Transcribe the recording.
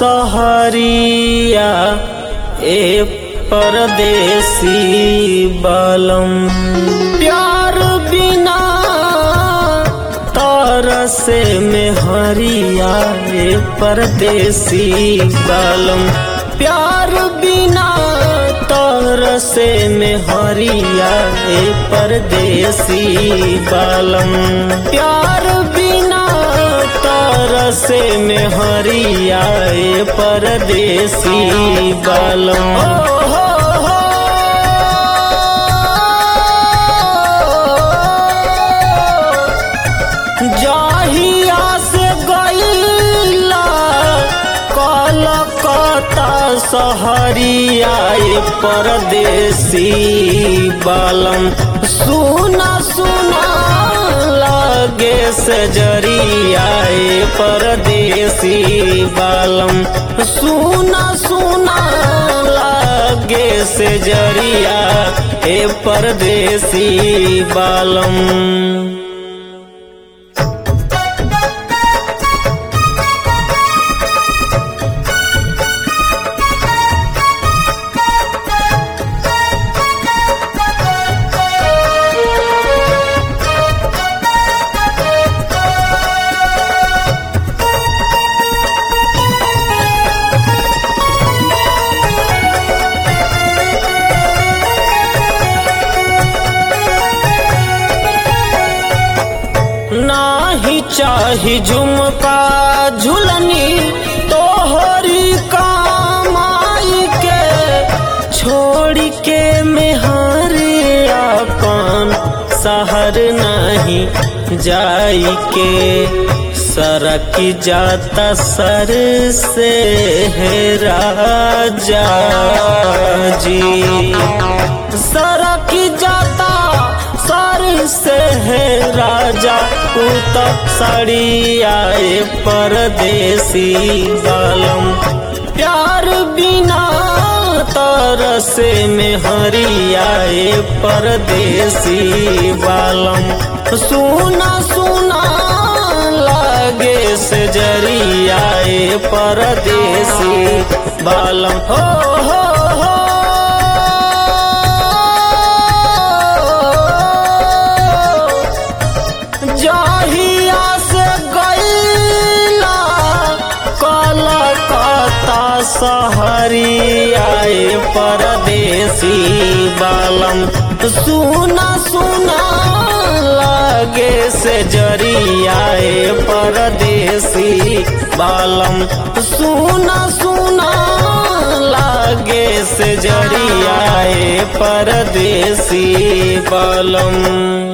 सहरिया ए परदेसी बलम प्यार बिना तरसे में हरिया ए परदेसी बलम प्यार बिना तरसे में हरिया ए परदेसी बलम प्यार बिना तरसे में हरिया ए परदेसी बलम हो हो हो जाहिया से गईला कलकत्ता सहरिया ए परदेसी बालम सुना सुना लागे से जरिया ए परदेसी बालम सुना सुना लागे से जरिया ए परदेसी बालम नाही चाही झुमका झुलनी तोहरी कमाई के छोड़ के मेहरे अपन शहर नहीं जाई के सरक जाता सर से है राजा जी सरक जाता सर से है राजा उत साड़ी आए परदेसी बालम प्यार बिना तरसे में हरियाए परदेसी बालम सुना सुना लागे से जरियाए परदेसी बालम हो हो हो जाहिया से गईला कलकत्ता सहरिया ए परदेसी बालम सुना सुना लागे से जरिया ए परदेसी बालम सुना सुना लागे से जरिया ए परदेसी बालम